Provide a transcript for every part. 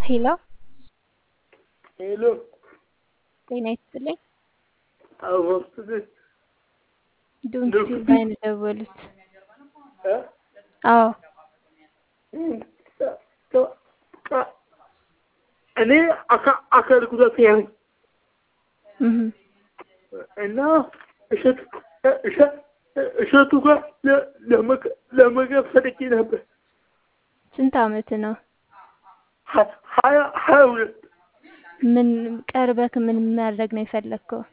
ሄሎ ሄሎ ጤና ይስጥልኝ። አወስትልኝ ዶንኪ ላይ ነው የደወሉት። እ አዎ እኔ አካ- አካል ጉዳተኛ ነኝ እህ እና እሸቱ እሸ- እሸቱ ጋር ለ- ለመገ- ለመገብ ፈልጌ ነበር። ስንት አመት ነው? ሀ- ሀያ ሀያ ሁለት ምን ቀርበክ ምን ማድረግ ነው የፈለግከው?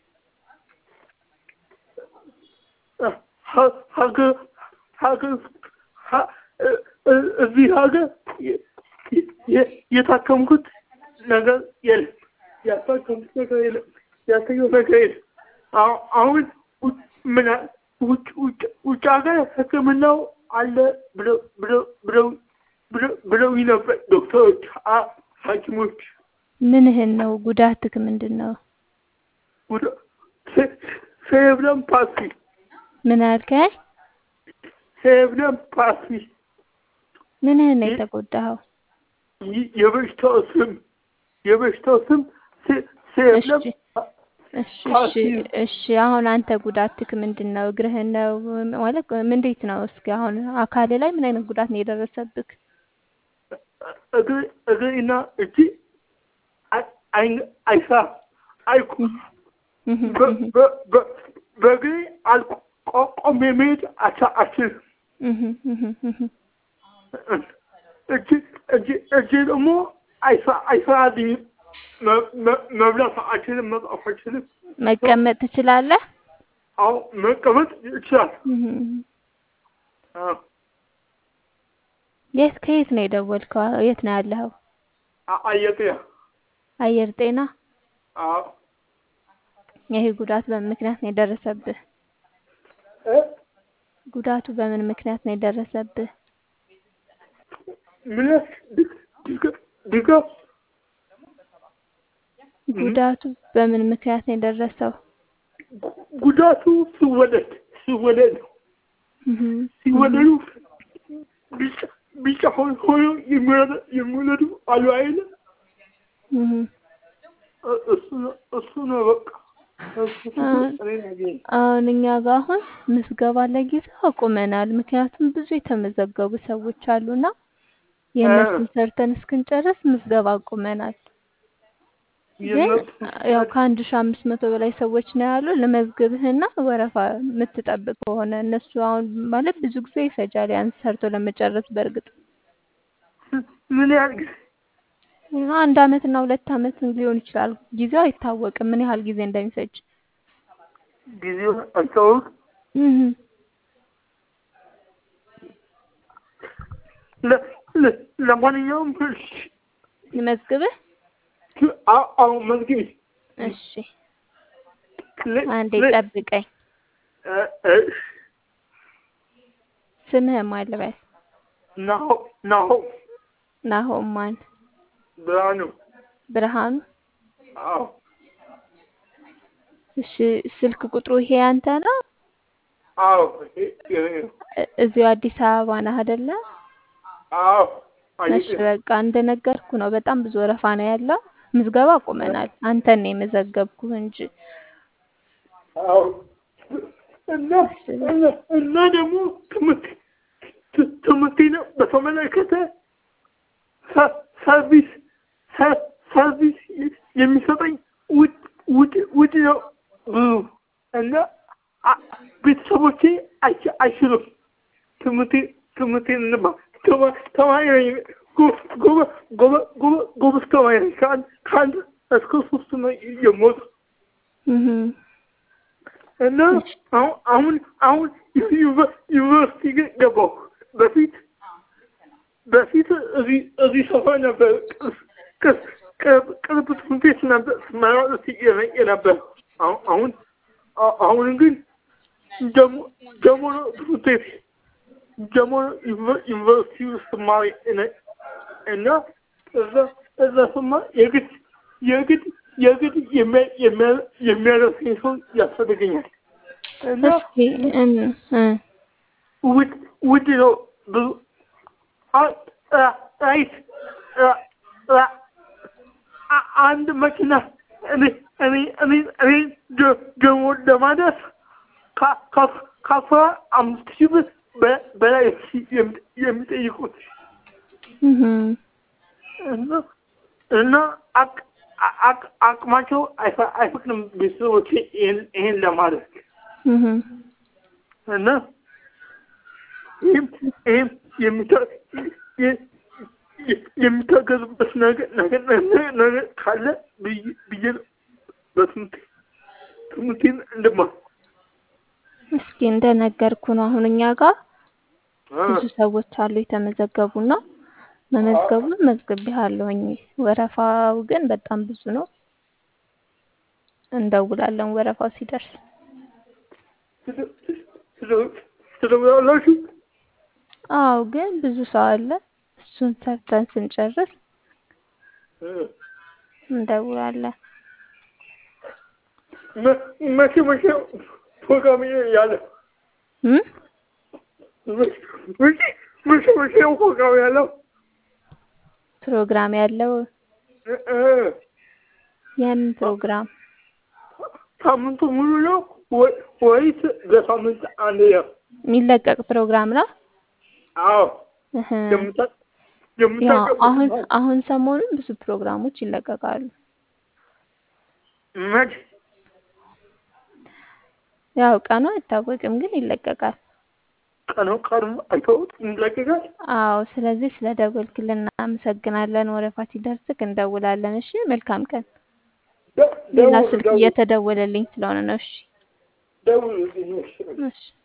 ሀ- ሀገር ሀገር ሀ- እ- እ- እዚህ ሀገር የ- የ- የታከምኩት ነገር የለም። ያታከምኩት ነገር የለም። ያሳየው ነገር የለም። አሁ- አሁን ውጭ- ምን አ- ውጭ ውጭ ውጭ ሀገር ሕክምናው አለ ብለው ብለው ብለው ብለው ብለውኝ ነበር ዶክተሮች፣ አ- ሐኪሞች ምንህን ነው ጉዳትክ ምንድን ነው? ወደ ሴ- ሴሬብረም ፓልሲ ምን አልከኝ? ሴሬብረም ፓልሲ ምንህን ነው የተጎዳኸው? ይ- የበሽታው ስም የበሽታው ስም ሴ- ሴሬብረም እሺ እሺ እሺ እሺ አሁን አንተ ጉዳትክ ምንድን ነው? እግርህን ነው ማለት እንዴት ነው? እስኪ አሁን አካል ላይ ምን አይነት ጉዳት ነው የደረሰብክ? እግር እግርና እጅ አይ- አይ- አይሰራም አይኩ እህ በ- እህ በ- በ- በእግሬ አልቆ- ቆሜ መሄድ አቻ- አልችልም። እህ እህ እህ እጅ እጅ እጅ ደግሞ አይሰ- አይሰራልኝም። መ- መ- መብላት አልችልም፣ መጻፍ አልችልም። መቀመጥ ትችላለህ? አሁን መቀመጥ ይችላል። እህ እህ የት ከየት ነው የደወልከው? የት ነው ያለኸው? አየጤያ አየር ጤና። ይሄ ጉዳት በምን ምክንያት ነው የደረሰብህ? ጉዳቱ በምን ምክንያት ነው የደረሰብህ? ምንስ ድጋፍ ጉዳቱ በምን ምክንያት ነው የደረሰው? ጉዳቱ ሲወለድ ሲወለድ ነው እህ ሲወለዱ ቢጫ ቢጫ ሆኖ ሆኖ የሚወለ- የሚወለዱ አሉ አይደል? እህ እ- እሱ ነው እሱ ነው በቃ እሱ እኔ ነገኝ አሁን እኛ ጋር አሁን ምዝገባ ለጊዜው አቁመናል። ምክንያቱም ብዙ የተመዘገቡ ሰዎች አሉና የእነሱን ሰርተን እስክንጨርስ ምዝገባ አቁመናል። ግን ያው ከአንድ ሺህ አምስት መቶ በላይ ሰዎች ነው ያሉ። ለመዝግብህና ወረፋ የምትጠብቅ ከሆነ እነሱ አሁን ማለት ብዙ ጊዜ ይፈጃል ያን ሰርቶ ለመጨረስ። በእርግጥ ምን ያህል ጊዜ አንድ አመት እና ሁለት አመት ሊሆን ይችላል። ጊዜው አይታወቅም ምን ያህል ጊዜ እንደሚፈጅ። ጊዜው አልታወቅ እህ ለ- ለ- ለማንኛውም እሺ ልመዝግብህ? አ- አሁን መዝግቢ እሺ ለ- አንዴ ለ- ጠብቀኝ። እ- እሺ ስምህ ማን ልበል? ናሆ ናሆ ናሆም ማን? ብርሃኑ ብርሃኑ። አዎ እሺ ስልክ ቁጥሩ ይሄ ያንተ ነው? አዎ ይ- የኔ ነው እ- እዚሁ አዲስ አበባ ነህ አይደለ? አዎ እሺ አየጤ በቃ እንደነገርኩ ነው። በጣም ብዙ ወረፋ ነው ያለው። ምዝገባ አቁመናል። አንተን ነው የመዘገብኩህ እንጂ። አዎ እና እና እና ደግሞ ትምህርት ት- ትምህርቴን በተመለከተ ሰ- ሰርቪስ ሰ- ሰርቪስ የሚሰጠኝ ውድ ውድ ውድ ነው ብዙ እና አ- ቤተሰቦቼ አይች- አይችሉም ትምህርቴ ትምህርቴን እንባ ተማ- ተማሪ ነኝ ጎ- ጎበ- ጎበ- ጎበ- ጎበዝ ተማሪ ነኝ ከአንድ ከአንድ እስከ ሶስት ነው የምወጣው እህ እና አሁን አሁን አሁን ዩኒቨ- ዩኒቨርሲቲ ግን ገባሁ። በፊት በፊት እዚህ እዚህ ሰፈር ነበር ቅርስ- ቅርስ- ቅርብ ቅርብ ትምህርት ቤት ነበር ስመራረጥ የነ- የነበር አሁን አሁን አ- አሁን ግን ጀሞ ጀሞ ነው ትምህርት ቤት ጀሞ ነው ዩኒቨ- ዩኒቨርሲቲ ውስጥ ስማር የነ- እና እዛ እዛ ስማር የግድ የግድ የግድ የሚያ- የሚያ- የሚያደርሰኝ ሰው ያስፈልገኛል እና እስኪ እን እ ውድ ውድ ነው ብዙ አ- አ- ራይት ራ- ራ- አንድ መኪና እኔ እኔ እኔ እኔ ደ- ደግሞ ለማድረስ ከ- ከ- ከአስራ አምስት ሺህ ብር በ- በላይ የሚ- የሚጠይቁት እህ እና እና አቅ- አቅ- አቅማቸው አይፈ- አይፈቅድም ቤተሰቦቼ ይሄን ይሄን ለማድረግ እህ እና ይህም ይህም የሚታ- የ- የ- የሚታገዙበት ነገር ነገር ነገር ነገር ካለ ብዬ ብዬ ነው በትምህርት ትምህርቴን እንድማር እስኪ እንደነገርኩ ነው። አሁን እኛ ጋር ብዙ ሰዎች አሉ የተመዘገቡና መመዝገቡን መዝግቤሃለሁኝ። ወረፋው ግን በጣም ብዙ ነው። እንደውላለን ወረፋው ሲደርስ። ትደውላላችሁ? አዎ ግን ብዙ ሰው አለ። እሱን ሰርተን ስንጨርስ እንደውላለን። መ- መቼ መቼ ፕሮግራም ያለ እም? መቼ መቼ መቼ ነው ፕሮግራም ያለው? ፕሮግራም ያለው እ- እ- የምን ፕሮግራም? ሳምንቱ ሙሉ ነው ወይ- ወይስ በሳምንት አንድ ነው? የሚለቀቅ ፕሮግራም ነው። አዎ እህ የምታ- ያው የምታቀርቡት አሁን ነው? አሁን ሰሞኑን ብዙ ፕሮግራሞች ይለቀቃሉ። መቼ ያው ቀኑ አይታወቅም ግን ይለቀቃል። ቀኑ ቀኑ አይተውት ይለቀቃል? አዎ ስለዚህ ስለ ደወልክልን እናመሰግናለን። ወረፋ ሲደርስክ እንደውላለን። እሺ መልካም ቀን። ደ- ሌላ ደውሉ ስልክ ደውሉ እየተደወለልኝ ስለሆነ ነው። እሺ ደውሉልኝ እሺ። እሺ